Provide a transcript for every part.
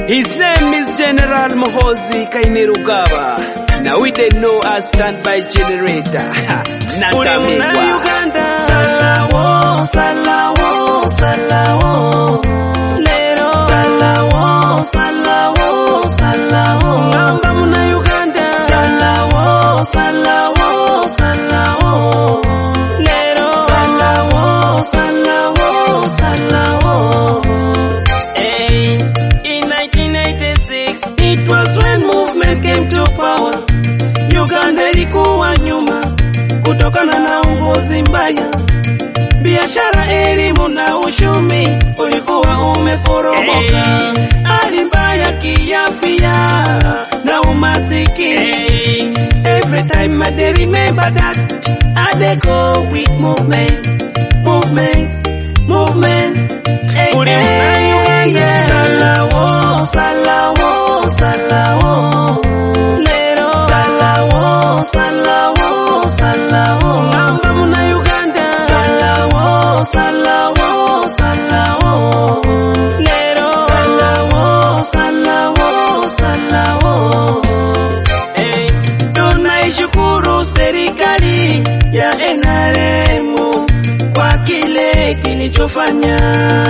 His name is General Mohozi Kainerugaba. Now we they know as standby generator. Natamegwa. Uganda. Salawo, salawo, salawo. Lero. Salawo, salawo, salawo. Ngamba muna Uganda. Salawo, salawo, salawo. Lero. Salawo, salawo, salawo. Hey, in 1986 it was when movement came to power. Uganda ilikuwa nyuma kutokana na uongozi mbaya. Biashara, elimu na uchumi ulikuwa umeporomoka. Hali mbaya kiafya na umasikini. Every time I dey remember that I dey go with movement, movement, movement. Hey, hey, yeah. Salawo, salawo, salawo. Lero. Salawo, salawo, salawo. Ngamba muna Uganda. Salawo, salawo, salawo. Lero. Salawo, salawo, salawo. Hey, tunaishukuru serikali ya NRM kwa kile kilichofanya.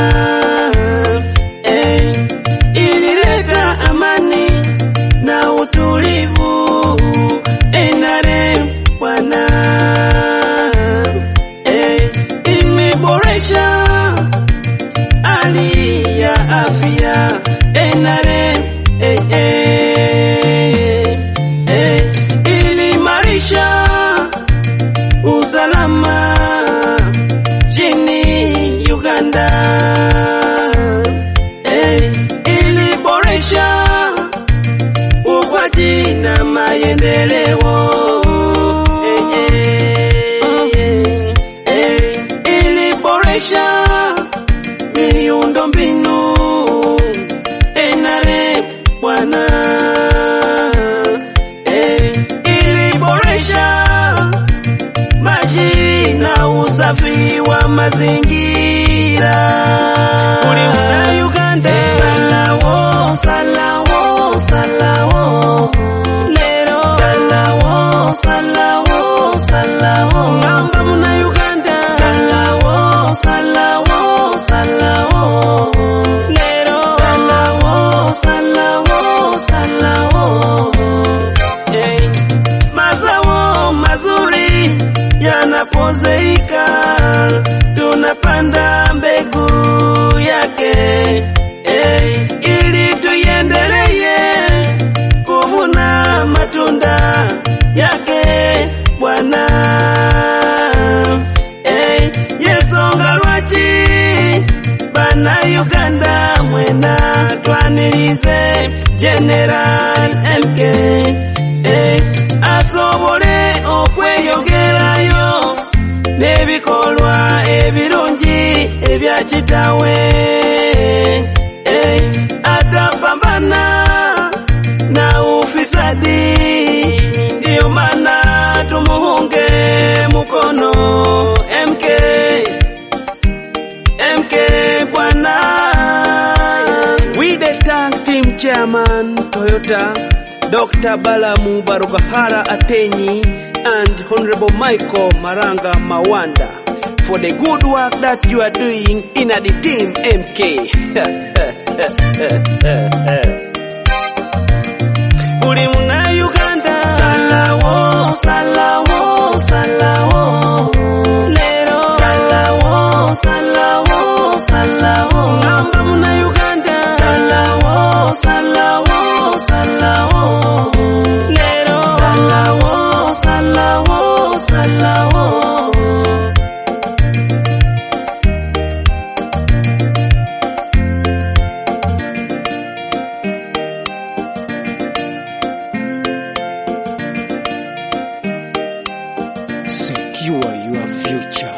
Hey, ilileta amani na utulivu NRM bwana. Hey, imeboresha hali ya afya NRM. Hey, hey, hey, iliimarisha usalama chini Uganda. Hey, iliboresha ukwaji na maendeleo. Hey, hey, hey, iliboresha miundo mbinu NRM bwana. Hey, iliboresha maji na usafi wa mazingira. Uliunda Uganda. Salawo, salawo, salawo. Lero. Salawo, salawo, salawo. Ngamba muna Uganda. Salawo, salawo, salawo. Lero. Salawo, salawo, salawo. Hey, mazao mazuri yanapozeika, tunapanda mbegu yake hey, ili tuiendelee kuvuna matunda yake Bwana. Hey, yesonga lwaki bana Uganda mwena twanirize General MK hey, asobole okweyongerayo n'ebikolwa ebirungi ebya kitawe hey, atapambana na ufisadi, ndiyo maana tumuunge mkono MK MK bwana. We the tank team chairman Toyota, Dr. Balamu Barugahara Atenyi and Honorable Michael Maranga Mawanda for the good work that you are doing in the team MK. Buli muna Uganda. Salawo, salawo, salawo. Lero. Salawo, salawo, salawo. Ngamba muna Uganda. Salawo, salawo, salawo. Lero. Salawo, salawo, salawo. Secure your future.